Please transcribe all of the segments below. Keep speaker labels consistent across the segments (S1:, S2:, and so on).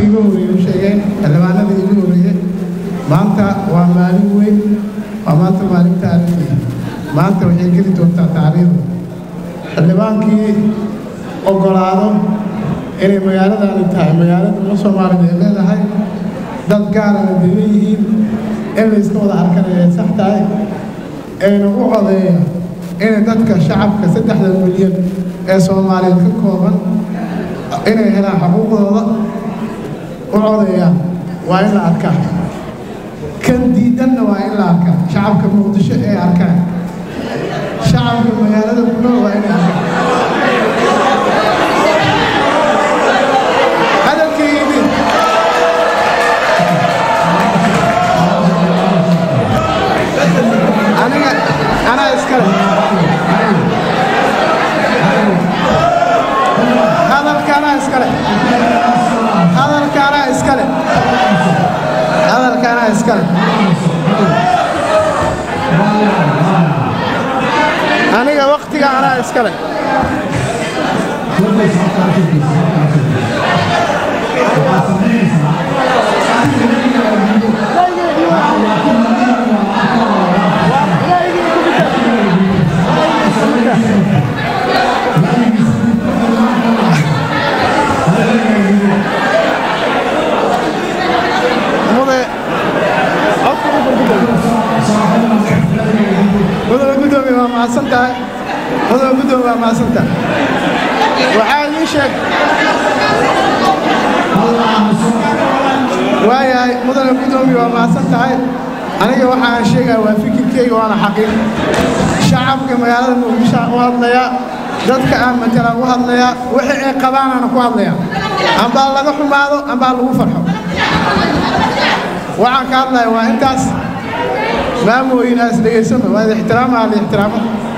S1: igu horeeye u sheegeen xildhibaanada igu horeeye maanta waa maalin weyn waa maanta maalin taariikhi maanta waxay geli doontaa taariikhda xildhibaankii ogolaado inay magaaladani tahay magaalada uma soomaalida ay leedahay dad gaarana degan yihiin in layska wada arkanaya ay sax tahay ayna u codeeya inay dadka shacabka saddexda milyan ee soomaaliyeed ka kooban inay helaan xuquuqdooda u codeeyaan waa in la arkaa kan diidanna waa in la arkaa shacabka muqdisho ay arkaan shacabka magaalada ku nool waa inay arkaan hadalkeydii aniga anaa iskale hadalka anaa iskale hadalka anaa iskale hadalka anaa iskale aniga waktiga anaa iskale mudane gudoomiye waa mahadsan tahay mudane gudoomiye waa mahadsan tahay waxaa ii sheeg waayahay mudane gudoomiye waa mahadsan tahay aniga waxaan sheegaya waa fikirkeyga waana xaqiiq shacabka magaalada muqdisho aan u hadlayaa dadka aan matalaan u hadlayaa wixii ay qabaanaana ku hadlayaa ambaa laga xumaado ambaa lagu farxo waxaan ka hadlaya waa intaas maamooyinaas dhegaysano waa idi ixtiraamaha la ixtiraamo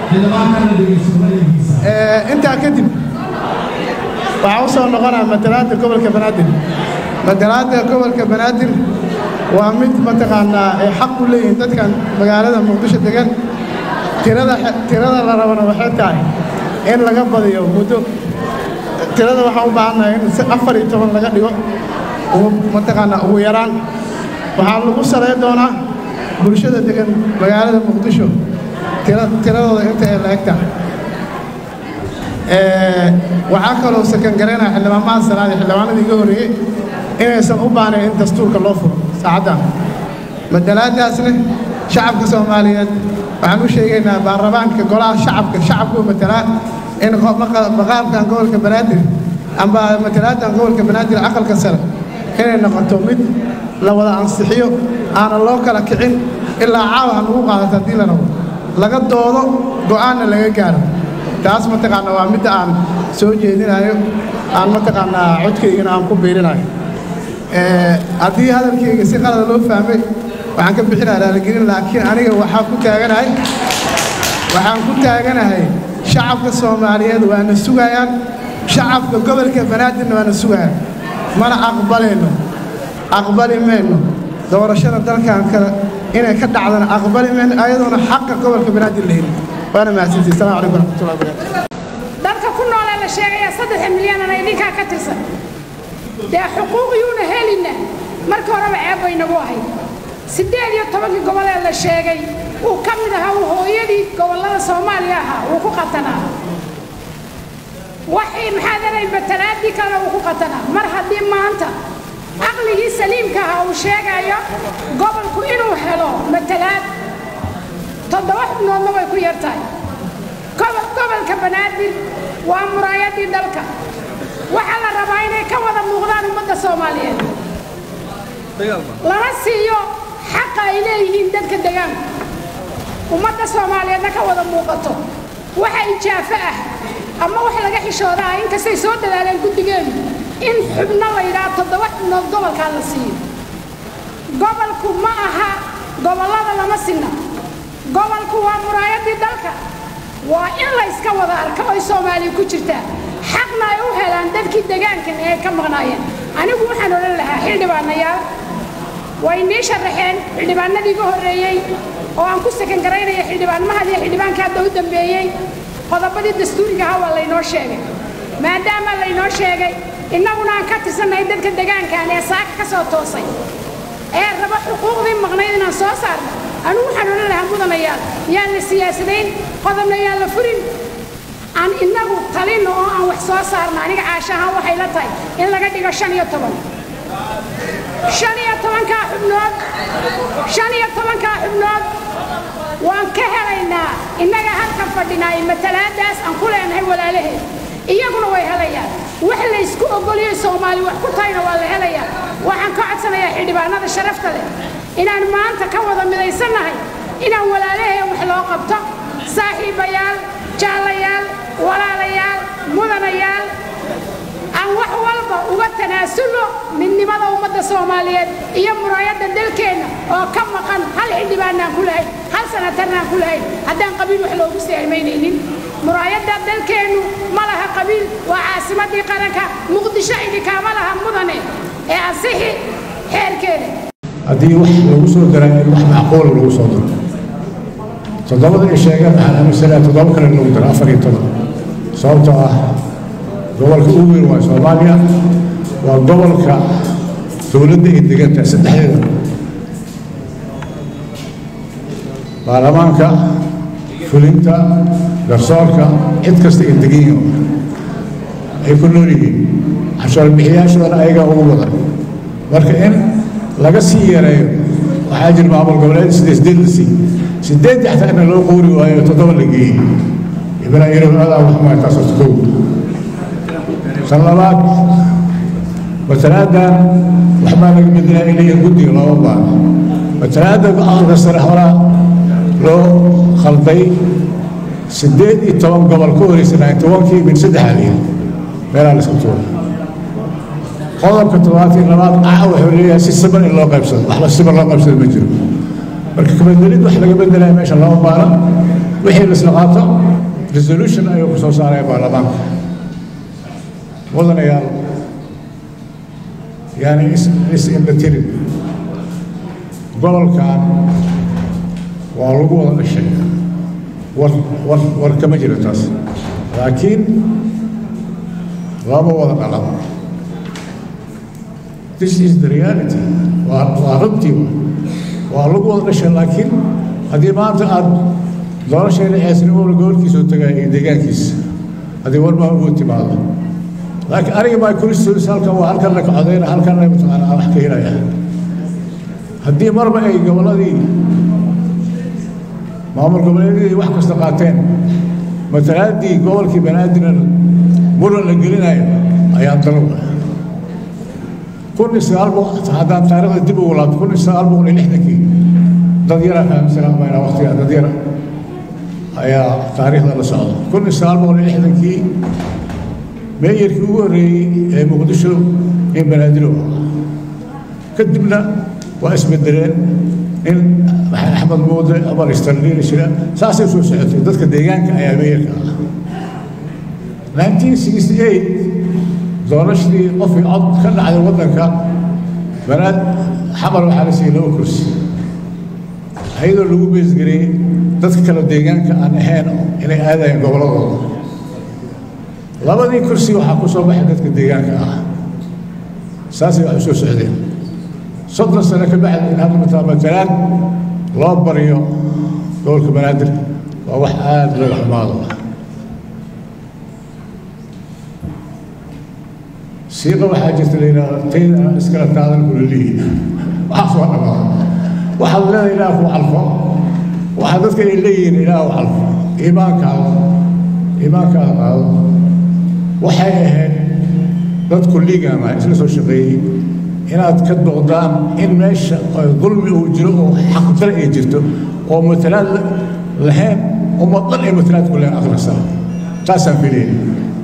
S1: intaa kadib waxaa u soo noqonaa matalaadda gobolka banaadir matalaadda gobolka banaadir waa mid mataqaanaa ay xaq u leeyihiin dadkan magaalada muqdisho degan tirada tirada la rabana waxay tahay in laga badiyo muddo tirada waxaan u baahannahay in si afar iyo toban laga dhigo mataqaanaa ugu yaraan waxaa lagu salayn doonaa bulshada degan magaalada muqdisho tiradooda inta ay la-eg tahay waxaa kaloo sakan garaynaya xildhibaanmaha salaadi xildhibaanada iga horreeyey inaysan u baanayn in dastuurka loo furo saacaddan matalaadaasna shacabka soomaaliyeed waxaan u sheegaynaa baarlamaanka golaha shacabka shacabku matalaa in maqaamkan gobolka banaadir amba matalaaddan gobolka banaadir aqalka sare inay noqoto mid la wada ansixiyo aanan loo kala kicin ilaa caawa ha lagu qaadato haddii la rabo laga doodo go'aanna laga gaaro taas mataqaanaa waa midda aan soo jeedinayo aan mataqaanaa codkaygana aan ku biirinayo haddii hadalkayga si qalada loo fahmay waxaan ka bixinaya raaligelin laakiin aniga waxaan ku taaganahay waxaan ku taaganahay shacabka soomaaliyeed waana sugayaan shacabka gobolka banaadirna waana sugayaan mana aqbalayno aqbali mayno doorashada dalkan kale inay ka dhacdana aqbali mayno ayadoona xaqa gobolka banaadir la helin waana mahadsantihi salamu calaykum waraxmatullahi wabarakatu
S2: dadka ku noolee la sheegaya saddex milyanana idinkaa ka tirsan dee xuquuq yuuna helina marka horeba ceeb bay nagu ahayd siddeed iyo tobankii gobol ee la sheegay uu ka mid ahaa uu hooyadii gobollada soomaaliya ahaa uu ku qatanaa waxay maxaa daray matalaadii kalena uu ku qatanaa mar haddii maanta caqligii saliimka ahaa uu sheegayo gobolku inuu helo matalaad toddoba xubnoodna way ku yar tahay gobolka banaadir waa muraayadii dalka waxaa la rabaa inay ka wada muuqdaan ummadda soomaaliyeed lana siiyo xaqa ay leeyihiin dadka degaanka ummadda soomaaliyeedna ka wada muuqato waxa ijaafo ah ama wax laga xishooda ah inkastay soo dadaaleen guddigeenu in xubno la yidhaha toddoba xubnood gobolkaa la siiyo gobolku ma aha gobollada lama sinna gobolku waa muraayadii dalka waa in la yska wada arko oy soomaaliya ku jirtaa xaqna ay u helaan dadkii degaankan ee ay ka maqnaayeen anigu waxaan odhan lahaa xildhibaanayaal way nii sharaxeen xildhibaanadii iga horreeyey oo aan ku sakan garaynaya xildhibaanmahad iyo xildhibaanka hadda u dambeeyey qodobadii dastuuriga ahaa waa laynoo sheegay maadaama laynoo sheegay innaguna aan ka tirsannahay dadka degaankan ee saaka ka soo toosay ee raba xuquuqdii maqnayd inaan soo saarno anugu waxaan odhan lahaa mudanayaal yaan la siyaasadayn qodobna yaan la furin aan innagu talino oo aan wax soo saarno aniga caasha ahaan waxay la tahay in laga dhigo shan iyo toban shan iyo tobankaa xubnood shan iyo tobankaa xubnood waan ka helaynaa innaga halkan fadhinaa matalaadaas aan ku leenahay walaalaheed iyaguna way helayaan wax laysku ogoliyo soomaali wax ku tahayna waa la helayaa waxaan ka codsanayaa xildhibaanada sharafta leh inaan maanta ka wada midaysannahay inaan walaalaheen wax loo qabto saaxiibayaal jaallayaal walaalayaal mudanayaal aan wax walba uga tanaasulno midnimada ummadda soomaaliyeed iyo muraayadda dalkeenna oo ka maqan hal xildhibaanaan ku lahayn hal sanatarnaan ku lahayn haddaan qabiil wax loogu saalmaynaynin muraayadda dalkeennu ma laha qabiil waa caasimaddii qaranka muqdisho idinkaama laha mudane ee ansixi xeerkeeda
S3: haddii wax lagu soo daraa in wax macquula lagu soo daro toddobada ay sheegeen waxaan aaminsanaa toddoba kale lagu daro afar iyo toban sababtoo ah gobolka ugu weyn waa soomaaliya waa gobolka dowladda ay degantahay saddexdeeda baarlamaanka fulinta garsoorka cid kasta ay degan yihiin ay ku nool yihiin cashuurbixiyaashoodana ayagaa ugu badan marka in laga sii yareeyo waxaa jira maamul goboleed sidee sideed la sii sideedii xataa ina loo quuri waayo toddoba la geeyey ibna yarow adaa waxmaa taas horta kow tan labaad matalaadan waxbaa laga bedelaa inay guddiga looga baano matalaada go-aanka sare horaa loo khalday sideed iyo toban gobol ka horeysa ninety onkii min saddexaa layidhi meelaa la iska tuura qodobka toddobaatan iyo labaad ah wuxuu leeyahay si siman in loo qaybsado waxba siman loo qaybsado ma jiro marka kabedelid wax laga bedelaya meesha lama baano wixii la isla qaato resolution ayuu ku soo saaraya baarlamaanka mudanayaal yani is indhatirin gobolkan waa lagu wada dhashay war war war kama jiro taas laakiin lama wada dhalan this is the reality waa waa runtii waa lagu wada dhashay laakiin haddii maanta aad doorashayna ceesnimona gobolkiisoo tagaya iyo deegaankiisa haddii warmaa ugu timaado laakiin aniga maa kulistoodis halkan waa halkan la kacodayna halkan la mataqaana aan wax ka helaya haddii marba ay gobolladii maamul goboleedyadii wax kasta qaateen matalaaddii gobolkii banaadirna muran la gelinayo ayaa dalab kun iyo sagaal boqol haddaan taariikhda dib ugu laabto kun iyo sagaal boqol iyo lixdankii dad yaraa fahamsanaa mayna waqtigaa dad yara ayaa taariikhda la socda kun iyo sagaal boqol iyo lixdankii meeyarkii ugu horreeyey ee muqdisho in banaadir u ahaa kadibna waa isbedeleen in maxamed axmed muude amar istarliili jira saasay soo socotay dadka deegaanka ayaa meeyarka ah 1968 doorashadii qofkii cod ka dhacday waddanka banaad xamar waxaa la siiyey laba kursi ayadoo lagu beesgareeyey dadka kale deegaanka aan ahayn inay aadayeen gobolladooda labadii kursi waxaa ku soo baxay dadka deegaanka ah saasay wax u soo socdeen soddon sano ka bacdi in hadda mataa matalaan loo baryo gobolka banaadir waa wax aada looga xumaado siiqa waxaa jirta la yidhahdo tayda iskala taadan kulalihi waxaas waa dhamaada waxaad leedahay ilaah ku calfo waxaa dadka ay leeyihiin ilaah u calfo iimaankaada iimaankaada qaado waxay ahayd dad kulligaana isla soo shaqeeyey inaad ka doqdaan in meesha dulmi uu jiro oo xaqdare ay jirto oo matalaad lahayn ummad dhan ay matalaad ku lahayn akhrisa taasaan filayna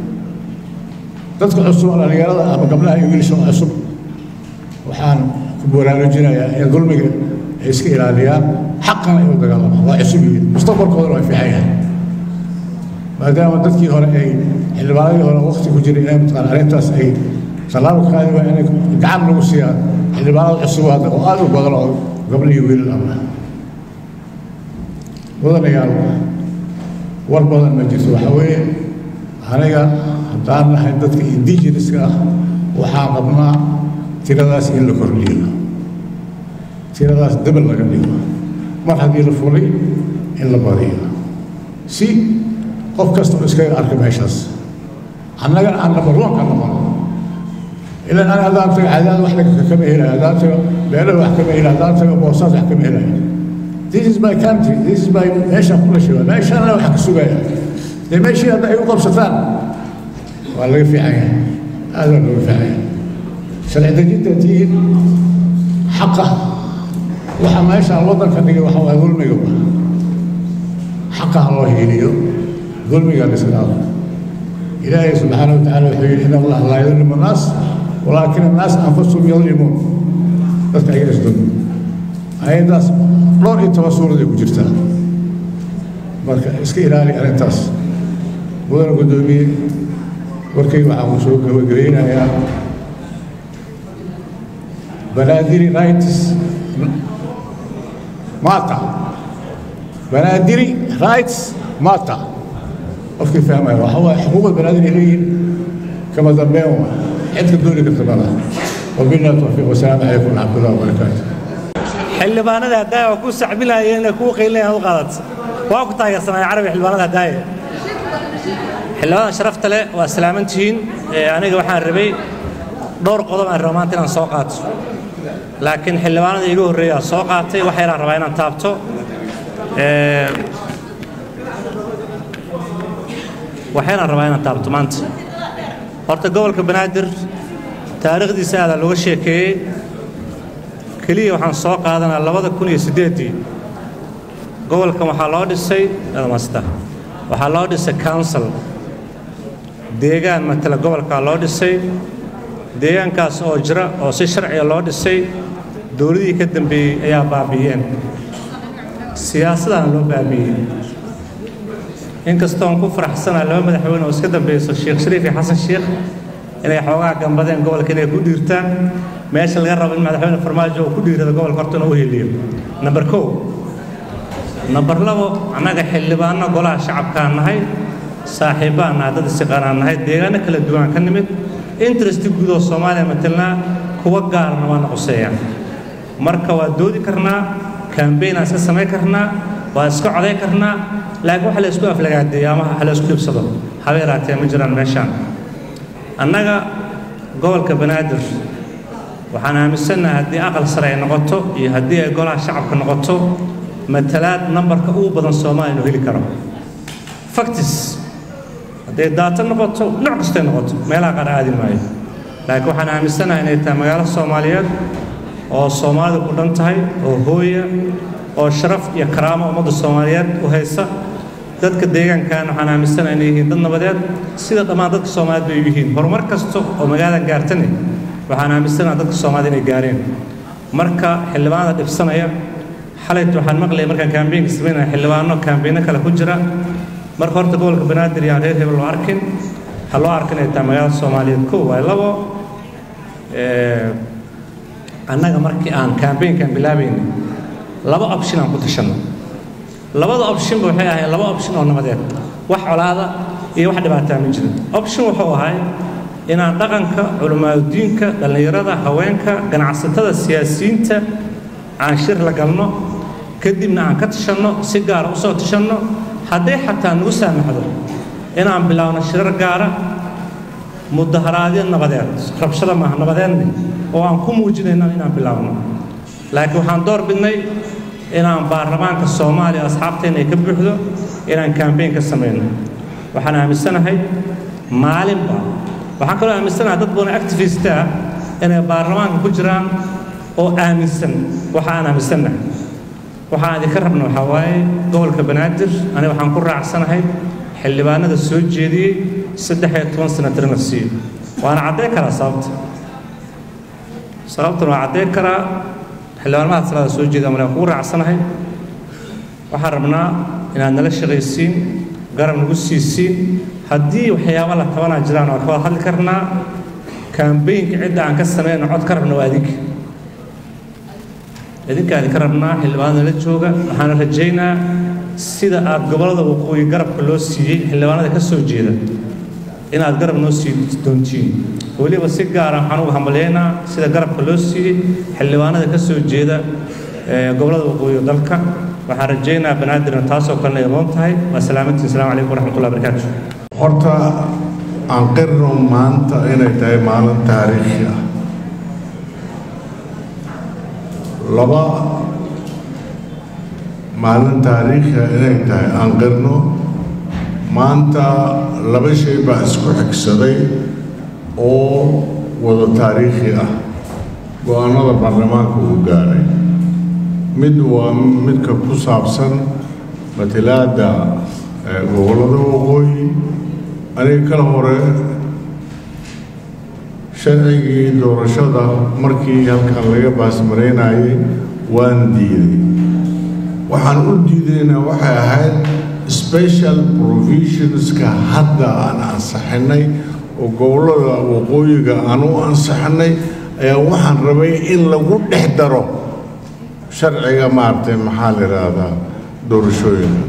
S3: dadka cusub dhalinyarada ama gabdhaha iyo wiilasha cusub waxaan ku baraarujinayaa in dulmiga ay iska ilaaliyaan xaqana ay u dagaalamaan waa cusub yihiin mustaqbalkoodana waa fiican yahay maadaama dadkii hore ay xildhibaanadii hore waqti ku jiray inay mataqaan arrintaas ay tallaabo ka qaadi waa inay gacan lagu siiyaan xildhibaanada cusub hadda oo aad u badan oo gabdho iyo wiilal ama mudanayaal war badan ma jirto waxaa weeye aniga haddaan nahay dadka indigenouska ah waxaan qabnaa tiradaas in la kordhiyo tiradaas dabal laga dhigo mar haddii la fulay in la badiyo si qof kasta oo iskaga arka meeshaas annaga aan nabarloonka noqon ilan ana haddaan tago cadaad wax kama helayo haddaan tago beelada wax kama helayo haddaan tago boosaas wax kama helayo this is my country this is my meeshaan ku dhashay meeshaana wax ka sugaya dee meeshii hadda ay u qabsataan waa laga fiican yahay aad waa looga fiican yahay sharci dejinta tihiin xaqa waxa meeshaan waddanka dhigay waxa waa dulmiga xaqa ha loo hiiliyo dulmiga la iska dhaafo ilaahay subxaana wa tacaala wuxuu yidhi in allah laa yadlimu annaas walaakin annaas anfusahum yadlimuun dadka ayaga isdulmi ayaddaas dhowr iyo toban suuraday ku jirtaa marka iska ilaali arrintaas mudana guddoomiye warkayga waxaan ku soo gabagabeynayaa banaadiri rights mata banaadiri rights mata qofkii fahmaya waxa waaye xuquuqda banaadiri ay leeyihin kama dambeyn waa cidka dooni karta ma laha wabillahi tawfiiq wasalaamu calaykum waraxmatullahi wabarakaatu
S4: xildhibaanada haddaaya waa ku sacbilaayeen ee kuu qaylinayaan u qaadat waa ku taageersanaya carabi xildhibaanada haddaaya xildhibaanada sharafta leh waa salaaman tihiin aniga waxaan rabay dhowr qodob aan raba maanta inaan soo qaato laakiin xildhibaanada iiga horreeyaa soo qaatay wax yaraan rabaa inaan taabto waxyaraan rabaa inaan taabto maanta horta gobolka banaadir taariikhdiisa aadaa looga sheekeeyey keliya waxaan soo qaadanaa labada kun iyo siddeeddii gobolkan waxaa loo dhisay masta waxaa loo dhisay council deegaan matala gobolkaa loo dhisay deegaankaas oo jira oo si sharciga loo dhisay dowladihii ka dambeeyey ayaa baabi'iyeen siyaasadana loo baabi'iyey inkastoon ku faraxsanaa laba madaxweyne oo iska dambayso sheekh shariif iyo xasan sheekh inay xoogaa gambadeen gobolka inay ku dhiirtaan meesha laga rabo in madaxweyne farmaajo uu ku dhiirado gobolka horta inuu u heliyo namber kow namber labo annaga xildhibaanno golaha shacabkaan nahay saaxiibbaan nahay dad isiqaanaan nahay deegaano kala duwan ka nimid interesti guud oo soomaaliya matelnaa kuwa gaarna waana quseeyaan marka waa doodi karnaa kambeynaan iska samayn karnaa waa iska coday karnaa laakiin waxa la isku aflagaadeeyo ama waxa la isku dhibsado haba yaraatee ma jiraan meeshaan annaga gobolka banaadir waxaan aaminsannahay haddii aqal sare ay noqoto iyo haddii ay golaha shacabka noqoto matalaad nambarka ugu badan soomaaliya inuu heli karo factis hadday daato noqoto nooc kastay noqoto meelaha qaar aadi maayo laakiin waxaan aaminsanahay inay tahay magaalo soomaaliyeed oo soomaalida ku dhan tahay oo hooya oo sharaf iyo karaamo ummadda soomaaliyeed u haysa dadka deegaankan waxaan aaminsanahay inay yihiin dad nabadeed sida dhammaan dadka soomaaliyeed bay yihiin horumar kasta oo magaaladan gaartane waxaan aaminsanahay dadka soomaalida inay gaareen marka xildhibaanada dhibsanaya xalayt waxaan maqlayay markaan kaambeenka samaynaya xildhibaano kaambeyno kale ku jira marka horta gobolka banaadir yaan reer hebel loo arkin ha loo arkin ay tahay magaalada soomaaliyeed kow waay labo annaga markii aan kaambeenkan bilaabaynay laba option aan ku tashanno labada optionba waxay ahayd laba option oo nabadeed wax colaada iyo wax dhibaataa ma jirin option wuxuu ahay inaan dhaqanka culimaadudiinka dhallinyarada haweenka ganacsatada siyaasiyiinta aan shir la galno kadibna aan ka tashanno si gaara u soo tashanno hadday xataa nagu saamaxdo inaan bilaawno shirar gaara mudaharaadyo nabadeed rabshada maaha nabadeedne oo aan ku muujinayno inaan bilaawno laakiin waxaan door bidnay inaan baarlamaanka soomaaliya asxaabteenna ay ka buuxdo inaan kambeyn ka samayno waxaan aaminsanahay maalinba waxaan kaloo aaminsanahay dad badan activista ah inay baarlamaanka ku jiraan oo aaminsan waxa aan aaminsannahay waxaan idinka rabna waxaa waaye gobolka banaadir aniga waxaan ku raacsanahay xildhibaanada soo jeediyey saddex iyo toban sanatir in la siiyo waana cadday karaa sababta sababtuna waa cadday karaa xildhibaanmada salaada soo jeeda male waan kugu raacsanahay waxaan rabnaa inaad nala shaqaysiin garab nagu siisiin haddii waxyaaba la tabanaa jiraan waa ka wada hadli karnaa kambeynka cidda aan ka samayno cod ka rabna waa idinka idinkaa idinka rabnaa xildhibaanada la jooga waxaana rajaynaa sida aad gobollada waqooyi garabka loo siiyey xildhibaanada ka soo jeeda inaad garab noo sii doontiin weliba si gaara waxaan ugu hambalyaynaa sida garabka loo siiyey xildhibaanada ka soo jeeda gobollada waqooyi dalka waxaan rajaynayaa banaadirna taasoo kalena idoon tahay waa salaamantii asalaamu calaykum waraxmatullahi barakaatu
S5: horta aan qirno maanta inay tahay maalin taariikhi ah laba maalin taariikhi ah inay tahay aan qirno maanta laba shay baa isku xigsaday oo wada taariikhi ah go-aanada baarlamaanka uu gaaray mid waa midka ku saabsan matalaadda gobollada waqooyi aniga kala hore sharcigii doorashada markii halkan laga baasmaraynayay waan diiday waxaan u diidayna waxay ahayd special provisionska hadda aan ansaxinay oo gobollada waqooyiga aan u ansaxinay ayaa waxaan rabay in lagu dhex daro sharciga maaragtay maxaa la yidhaahdaa doorashooyinka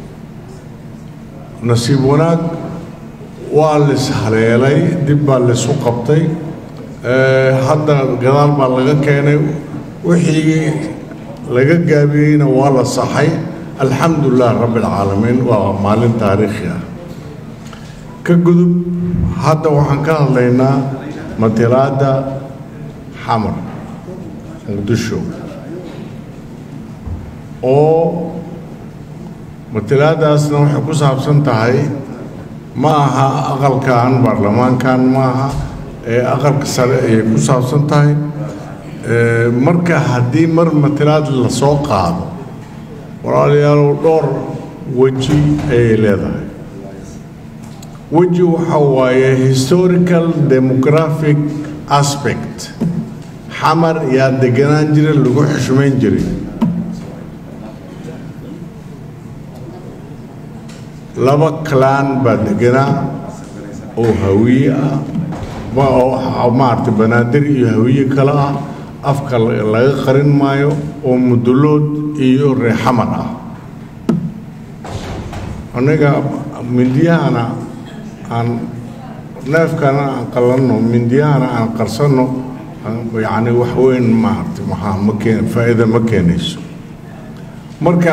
S5: nasiib wanaag waa lis haleelay dib baa laysu qabtay hadda gadaal baa laga keenay wixii laga gaabiyeyna waa la saxay alxamdu lilah rabbi alcaalamiin waa maalin taariikhi ah ka gudub hadda waxaan ka hadlaynaa matalaadda xamar muqdisho oo matalaadaasna waxay ku saabsan tahay ma aha aqalkan baarlamaankan ma aha ee aqalka sare ayay ku saabsan tahay marka haddii mar matalaad la soo qaado walaalayaalow dhowr weji ayay leedahay weji waxa waaye historical demographic aspect xamar yaa deganaan jira lagu xushmayn jiray laba clan baa deganaa oo hawiye ah oo maaragtay banaadir iyo hawiye kale ah afka laga qarin maayo oo mudulood iyo reexamar ah aniga mindiyahana aan neefkana aan qalanno mindiyahana aan qarsanno yacni wax weyn maaragtay maxaa ma keen faa'iida ma keenayso marka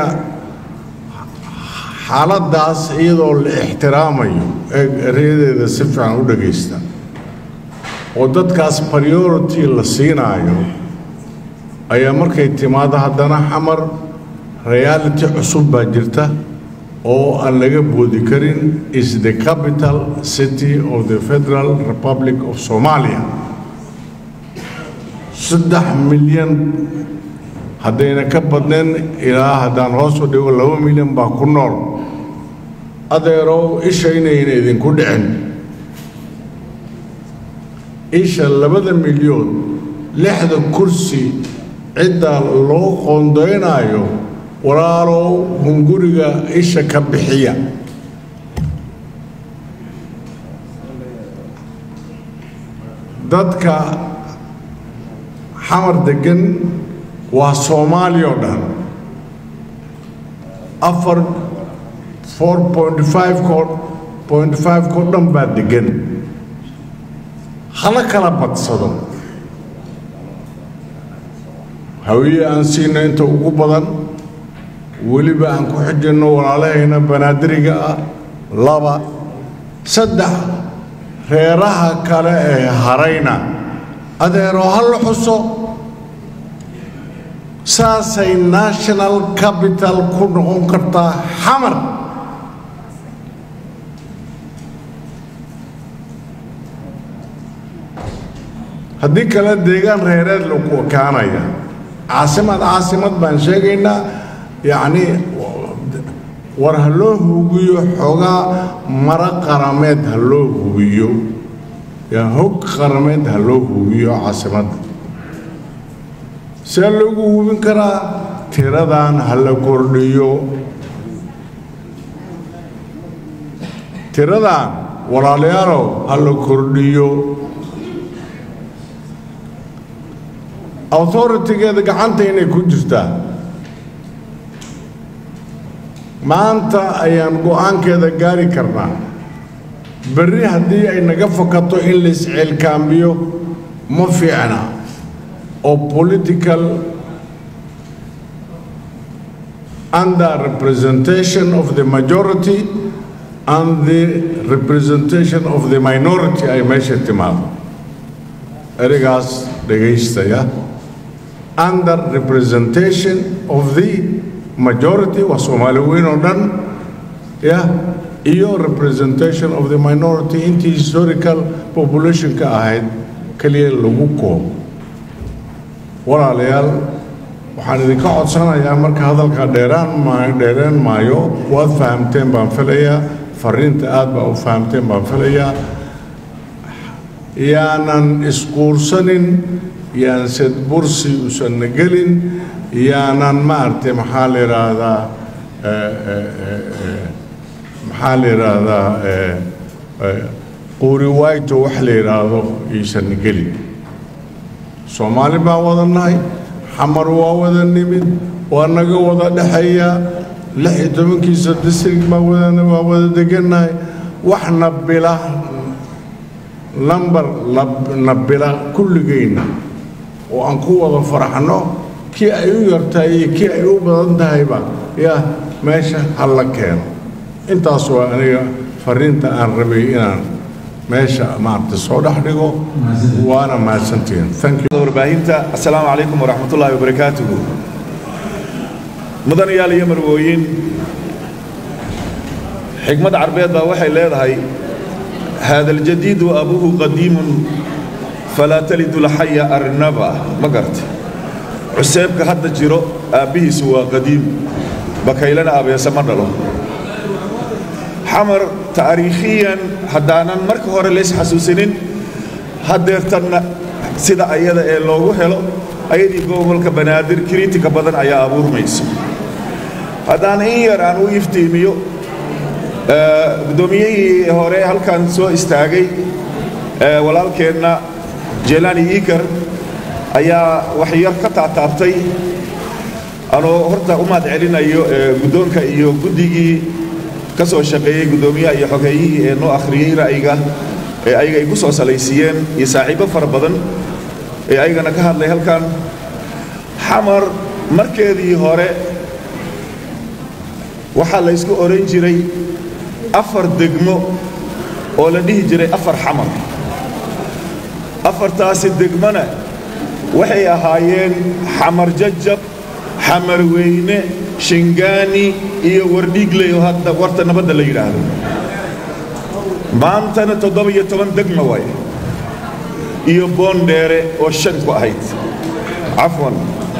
S5: xaaladdaas iyadoo la ixtiraamayo ee ereyadeeda si fiican u dhagaysta oo dadkaas priority la siinaayo ayaa markay timaado haddana xamar reality cusub baa jirta oo aan laga boodi karin is the capital city of the federal republic of somalia saddex milyan haddayna ka badnayn ilaa haddaan hoos u dhigo laba milyan baa ku nool adeerow isha inayna idinku dhicin isha labada milyoon lixda kursi cidda loo qoondaynaayo walaalow hunguriga isha ka bixiya dadka xamar degan waa soomaaliya oo dhan afar four point five ko point five ko dhan baa degan hala kala badsado hawiye aan siino inta ugu badan weliba aan ku xijinno walaalahayna banaadiriga ah laba saddex reeraha kale ee harayna adeeroo ha la xuso saasay national capital ku noqon kartaa xamar haddii kale deegaan reereed lagu ekaanaya caasimad caasimad baan sheegaynaa yacni war ha loo hubiyo xoogaa maro qarameed ha loo hubiyo yaa hog qarameed ha loo hubiyo caasimadda see loogu hubin karaa tiradan ha la kordhiyo tiradan walaalayaalow ha la kordhiyo authoritigeeda gacanta inay ku jirtaa maanta ayaan go-aankeeda gaari karnaa berri haddii ay naga fakato in la isceelkaambiyo ma fiicna oo political under representation of the majority and the representation of the minority ay meesha timaado ereygaas dhegaystaya under representation of the majority waa soomaali weyn oo dhan ya iyo representation of the minority intii historical populationka ahayd keliya lagu koobo walaalayaal waxaan idinka codsanayaa marka hadalka dheeraan ma dheereen maayo waad fahamteen baan filayaa fariinta aad baa u fahamteen baan filayaa yaanan isquursanin yaan sedbursi usanna gelin yaanan maaragtay maxaa la yidhaahdaa maxaa la yidhaahdaa quuri waayto wax la yidhaahdo iisanna gelin soomaali baan wada nahay xamar waa wada nimid waa naga wada dhexeeyaa lix iyo tobankiisa district baan wada waa wada degannahay waxna bila lambar na bila kulligayna oo aan ku wada faraxno kii ay u yartahay iyo kii ay u badan tahayba yaa meesha halla keeno intaas waa aniga fariinta aan rabay inaan meesha maaragta soo dhex dhigo waana mahadsantihiin thank you
S6: warbaahinta assalaamu calaykum waraxmatullaahi wabarakaatuhu mudanayaal iyo marwooyin xigmad carbeed baa waxay leedahay haada aljadiidu abuhu qadiimun falaa talidu laxaya arnaba ma garta cuseebka hadda jiro aabbihiisu waa qadiim bakaylana abeese ma dhalo xamar taariikhiyan haddaanan marka hore lays xasuusinin haddeertanna sida ayada ee loogu helo ayadii gobolka banaadir kriitika badan ayaa abuurmayso haddaan in yar aan u iftiimiyo guddoomiyihii hore halkan soo istaagay walaalkeenna jelani iikar ayaa waxyar ka taataabtay anoo horta u mahad celinayo guddoonka iyo guddigii ka soo shaqeeyey guddoomiyaha iyo xogeeyihii ee noo akhriyey ra'yiga ee ayaga ay ku soo salaysiiyeen iyo saaxiibbo fara badan ee ayagana ka hadlay halkan xamar markeedii hore waxaa la ysku oran jiray afar degmo oo la dhihi jiray afar xamar afartaasi degmona waxay ahaayeen xamar jajab xamar weyne shingaani iyo wardhiigley oo hadda warta nabadda la yidhaahdo maantana toddoba iyo toban degma waay iyo boondheere oo shan ku ahayd cafwan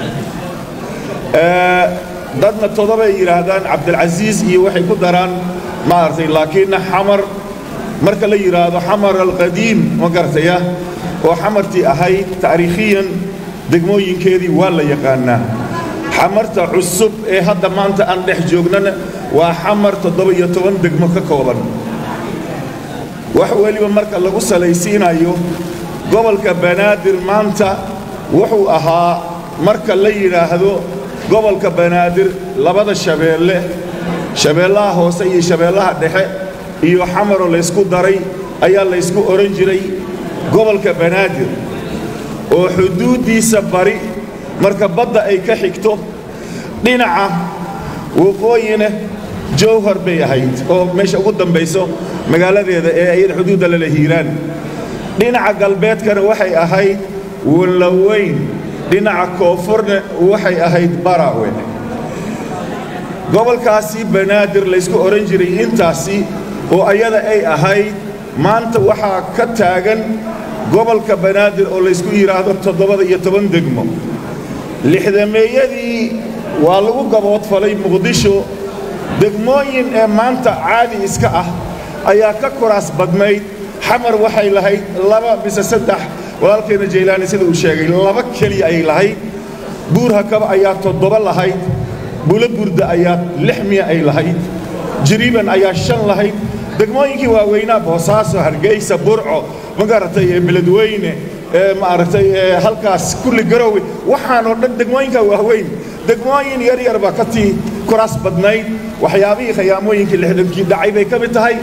S6: dadna toddobay yidhaahdaan cabdilcasiis iyo waxay ku daraan maaragtay laakiinna xamar marka la yidhaahdo xamar alqadiim ma garataya oo xamartii ahayd taariikhiyan degmooyinkeedii waa la yaqaanaa xamarta cusub ee hadda maanta aan dhex joognana waa xamar toddoba iyo toban degmo ka kooban wax weliba marka lagu salaysiinayo gobolka banaadir maanta wuxuu ahaa marka la yidhaahdo gobolka banaadir labada shabeelle shabeellaha hoose iyo shabeellaha dhexe iyo xamaroo laysku daray ayaa laysku odhan jiray gobolka banaadir oo xuduuddiisa bari marka badda ay ka xigto dhinaca waqooyina jowhar bay ahayd oo meesha ugu dambayso magaaladeeda ee ayada xuduudda lala hiiraan dhinaca galbeedkana waxay ahayd wallaweyn dhinaca koonfurna waxay ahayd baraawe gobolkaasi banaadir laysku odhan jiray intaasi oo ayada ay ahayd maanta waxaa ka taagan gobolka banaadir oo laysku yidhaahdo toddobada iyo toban degmo lixdameeyadii waa lagu gaboodfalay muqdisho degmooyin ee maanta caadi iska ah ayaa ka kuraas badnayd xamar waxay lahayd laba mise saddex walaalkeenna jaylaani sida uu sheegay laba keliya ayay lahayd buurhakaba ayaa toddoba lahayd bulo burda ayaa lix miya ay lahayd jiriiban ayaa shan lahayd degmooyinkii waaweynaa boosaaso hargeysa burco ma garatay ee beledweyne ee maaragtay ee halkaas kulli garowe waxaanoo dhan degmooyinka waaweyn degmooyin yar yarba ka tii kuraas badnayd waxyaabihii khiyaamooyinkii lixdankii dhacay bay ka mid tahay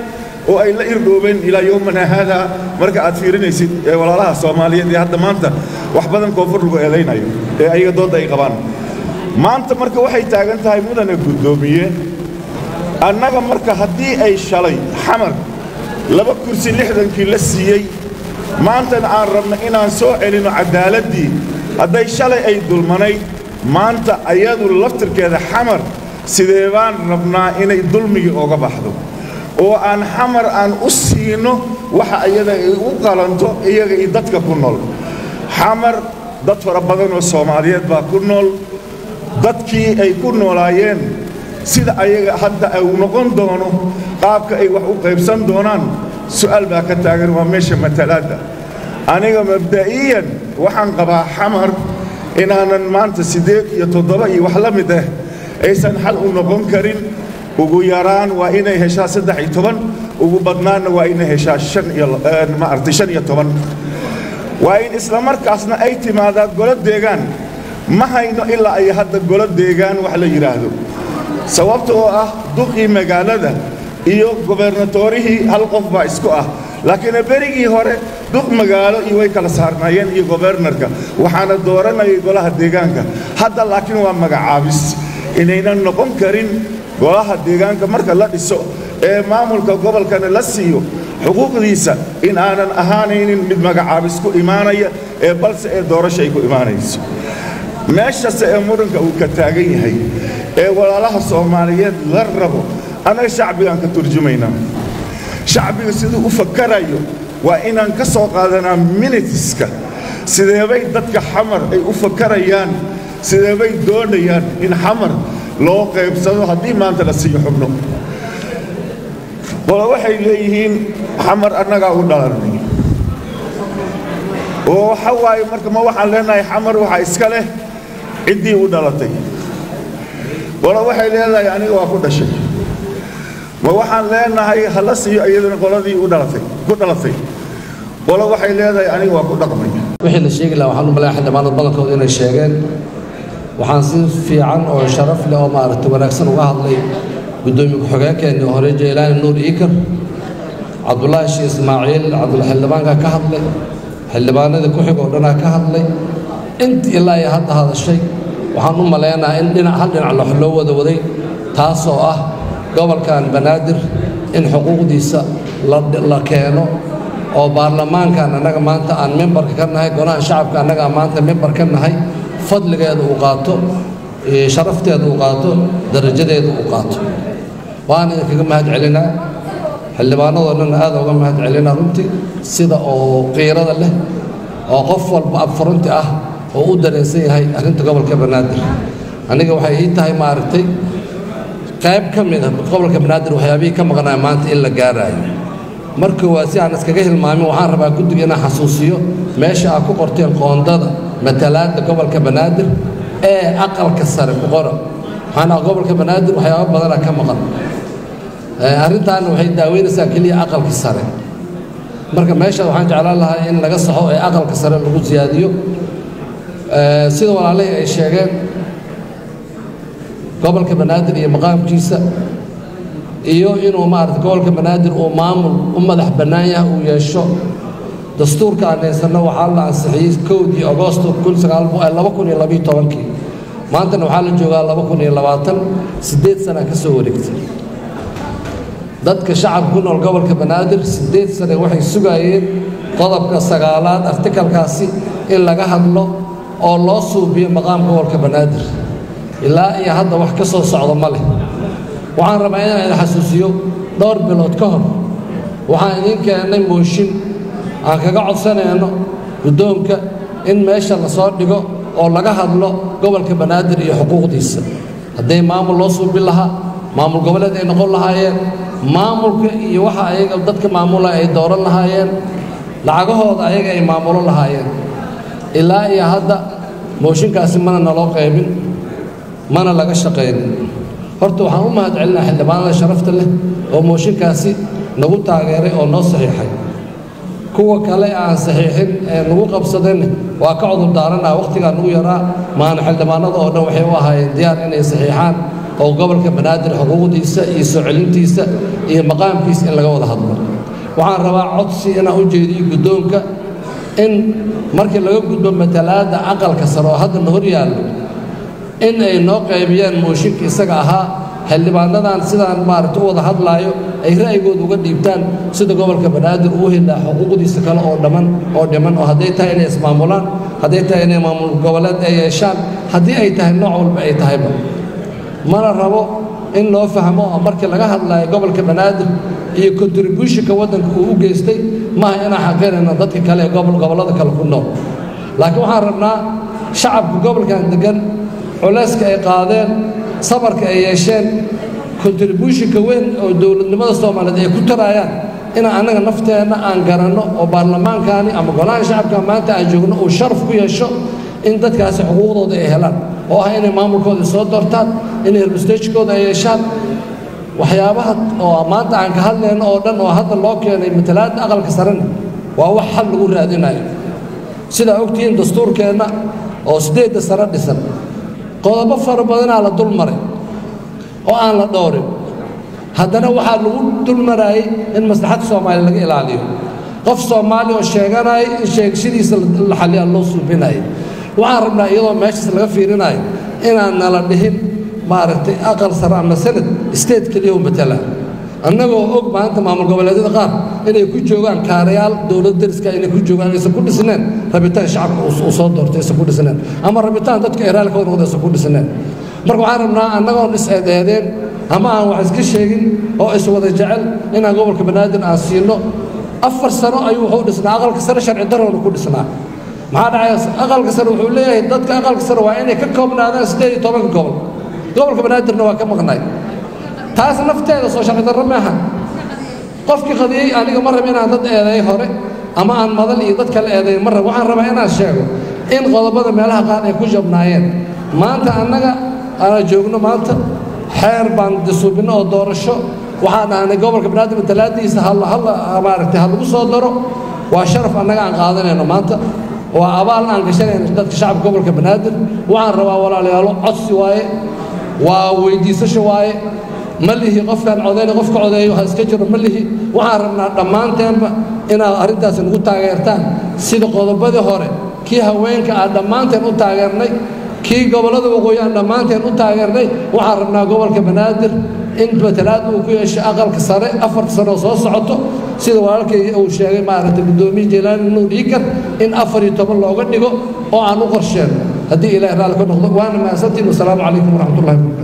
S6: oo ay la irdhoobeen ilaa yowmana haada marka aad fiirinaysid ee walaalaha soomaaliyeed ee hadda maanta wax badan koonfur lagu eedaynayo ee ayaga doodda ay qabaan maanta marka waxay taagan tahay mudana guddoomiye annaga marka haddii ay shalay xamar laba kursi lixdankii la siiyey maantana aan rabno inaan soo celinno caddaaladdii hadday shalay ay dulmanayd maanta ayadu laftirkeeda xamar sidee baan rabnaa inay dulmigii oga baxdo oo aan xamar aan u siino waxa iyada ay u qalanto iyaga iyo dadka ku nool xamar dad fara badan oo soomaaliyeed baa ku nool dadkii ay ku noolaayeen sida ayaga hadda uu noqon doono qaabka ay wax u qaybsan doonaan su'aal baa ka taagan waa meesha matalaadda aniga mabda'iyan waxaan qabaa xamar inaanan maanta siddeed iyo toddoba iyo wax la mid ah aysan xal u noqon karin ugu yaraan waa inay heshaa saddex iyo toban ugu badnaanna waa inay heshaa shan iyo maaragtay shan iyo toban waa in isla markaasna ay timaadaa golo deegaan ma hayno ilaa ay hadda golo deegaan wax la yidhaahdo sababta oo ah duqii magaalada iyo gobernatorihii hal qof baa isku ah laakiin berigii hore duq magaalo iyo way kala saarnaayeen iyo gobernarka waxaana dooranayay golaha deegaanka hadda laakiin waa magacaabis inaynan noqon karin golaha deegaanka marka la dhiso ee maamulka gobolkana la siiyo xuquuqdiisa in aanan ahaanaynin mid magacaabis ku imaanaya ee balse ee doorasha ay ku imaanayso meeshase ee muranka uu ka taagan yahay ee walaalaha soomaaliyeed la rabo annaga shacbigaan ka turjumaynaa shacbiga siduu u fakarayo waa inaan ka soo qaadanaa minitiska sideebay dadka xamar ay u fakarayaan sideebay doonayaan in xamar loo qaybsado haddii maanta la siiyo xubno qole waxay leeyihiin xamar annagaa u dhalanay oo waxa waaye marka ma waxaan leenahay xamar waxaa iska leh ciddii u dhalatay qole waxay leedahay aniga waa ku dhashay ma waxaan leenahay hala siiyo iyaduna qoladii u dhalatay ku dhalatay qole waxay leedahay aniga waa ku dhaqmay
S7: wixii la sheegi lahaa waxaan u malayaa xildhibaanada badankooda inay sheegeen waxaan si fiican oo sharaf leh oo maaragtay wanaagsan uga hadlay guddoomiye ku-xigeenkeennii hore jeylaani nuur iikar cabdulaahi shii ismaaciil cabdulxildhibaanka ka hadlay xildhibaanadii ku xig oo dhanaa ka hadlay int ilaa ay hadda hadashay waxaan u maleynayaa in dhinac hal dhinac lox loo wada waday taasoo ah gobolkan banaadir in xuquuqdiisa la keeno oo baarlamaankan annaga maanta aan membarka ka nahay golaha shacabka annaga maanta membar ka nahay fadligeeda uu qaato sharafteeda uu qaato darajadeeda uu qaato waan idinkaga mahad celinaa xildhibaanadoo dhan aad uga mahad celinaa runtii sida oo qiirada leh oo qof walba abfurunti ah oo u dareensan yahay arrinta gobolka banaadir aniga waxay ii tahay maaragtay qayb ka mid ah gobolka banaadir waxyaabihii ka maqnaa maanta in la gaaraayo marka waa si aan iskaga hilmaamin waxaan rabaa guddiga inaan xasuusiyo meesha aad ku qorteen qoondada matalaadda gobolka banaadir ee aqalka sare ku qora waxaan ah gobolka banaadir waxyaabo badanaa ka maqan arrintaana waxay daaweynaysaa keliya aqalka sare marka meesha waxaan jeclaan lahaa in laga saxo ee aqalka sare lagu siyaadiyo sida walaalihii ay sheegeen gobolka banaadir iyo maqaamkiisa iyo inuu maarata gobolka banaadir uu maamul u madax bannaan yahay uu yeesho dastuurka aan haysanno waxaa la ansixiyey kowdii agoosto kii maantana waxaa la joogaa siddeed sana ka soo wareegtay dadka shacabka ku nool gobolka banaadir siddeed sane waxay sugaayeen qodobka sagaalaad artikalkaasi in laga hadlo oo loo suubiyo maqaam gobolka banaadir ilaa iyo hadda wax ka soo socdo ma leh waxaan rabaa inaan idin xasuusiyo dhowr bilood ka hor waxaan idiin keennay mooshin aan kaga codsanayno guddoonka in meesha la soo dhigo oo laga hadlo gobolka banaadir iyo xuquuqdiisa hadday maamul loo suubin lahaa maamul goboleed ay noqon lahaayeen maamulka iyo waxa ayaga dadka maamula ay dooran lahaayeen lacagahooda ayaga ay maamulo lahaayeen ilaa iyo hadda mooshinkaasi mana naloo qaybin mana laga shaqaynin horta waxaan u mahad celinaa xildhibaanada sharafta leh oo mooshinkaasi nagu taageeray oo noo saxiixay kuwa kale aan saxiixin ee nagu qabsadeen waa ka cudur daaranaa wakhtigaa nagu yaraa maana xildhibaanada oo dhan waxay u ahaayeen diyaar inay saxiixaan oo gobolka banaadir xuquuqdiisa iyo soo celintiisa iyo maqaamkiisa in laga wada hadlo waxaan rabaa codsi inaan u jeediyo guddoonka in markii laga gudbo matalaadda aqalka sare oo hadda na hor yaallo in ay noo qaybiyaan mooshinka isaga ahaa xildhibaanadan sidaan maaragta u wada hadlaayo ay ra'yigooda uga dhiibtaan sida gobolka banaadir uu helaa xuquuqdiisa kale oo dhamman oo dhiman oo hadday tahay inay ismaamulaan hadday tahay inay maamul goboleed ay yeeshaan haddii ay tahay nooc walba ay tahayba mana rabo in loo fahmo oo markii laga hadlaayo gobolka banaadir iyo contributionka waddanka uu u geystay maaha inaan xaqirayno dadka kale ee gobollada kale ku nool laakiin waxaan rabnaa shacabka gobolkan deggan culayska ay qaadeen sabarka ay yeesheen contributionka weyn oo dowladnimada soomaaliyeed ay ku tarayaan inaan annaga nafteenna aan garanno oo baarlamaankaani ama golaha shacabka maanta aan joogno uu sharaf ku yeesho in dadkaasi xuquuqdooda ay helaan oo ah inay maamulkooda soo doortaan inay herbstagekooda ay yeeshaan waxyaabaha oo maanta aan ka hadlayno oo dhan oo hadda loo keenay matalaadda aqalka sarena waa wax xal lagu raadinayo sidaa ogtihiin dastuurkeenna oo siddeedda sare dhisan qodobo fara badanaa la dul maray oo aan la dhowrin haddana waxaa lagu dul maraayey in maslaxadda soomaaliya laga ilaaliyo qof soomaali oo sheeganaya in sheegashadiisa la xaliya loo suubinayo waxaan rabnaa iyadoo meeshaas laga fiirinayo inaan nala dhihin maaragtay aqal sare ama sanad state keliya u matala annagoo og maanta maamul goboleedyada qaar inay ku joogaan kaarayaal dowlad dariska inay ku joogaan aysan ku dhisneen rabitaan shacabka uu soo doortay aysan ku dhisneen ama rabitaan dadka eraalka noqda aysan ku dhisneen marka waxaan rabnaa annagoon is-eedeedeen ama aan wax iska sheegin oo iswada jecel inaan gobolka banaadir aan siino afar sano ayuu wuxuu dhisnaa aqalka sare sharci darowna ku dhisnaa maxaa dhacaya aqalka sare wuxuu leeyahay dadka aqalka sare waa inay ka koobnaadaan siddeed iyo tobanka gobol gobolka banaadirna waa ka maqnay taas nafteeda soo sharci darro maaha qofkii qadiyey aniga ma raba inaan dad eedeey hore ama aan madal iyo dad kale eedeey ma raba waxaan rabaa inaan sheego in qodobada meelaha qaar ay ku jabnaayeen maanta annaga aanaa joogno maanta xeer baan disuubinno oo doorasho waxaan dhahnay gobolka banaadir matalaadiisa halla halla maaragtay ha lagu soo daro waa sharaf annaga aan qaadanayno maanta waa abaal aan gashanayno dadka shacabka gobolka banaadir waxaan rabaa walaalayaalo codsi waaye waa weydiisasho waaye ma lihi qofkaan codayna qofka codeeyo ha iska jiro ma lihi waxaan rabnaa dhammaanteenba inaad arrintaasi nagu taageertaan sida qodobadii hore kii haweenka aan dhammaanteen u taageernay kii gobollada waqooyi aan dhammaanteen u taageernay waxaan rabnaa gobolka banaadir in matalaad uu ku yeesho aqalka sare afarta sano soo socoto sida walaalkay uu sheegay maaragtay guddoomiye jelaani nuur iikar in afar iyo toban looga dhigo oo aan u qorsheen haddii ilaahay raalli ka noqdo waana mahadsantiin wasalaamu calaykum waraxmatullahi wabarakatu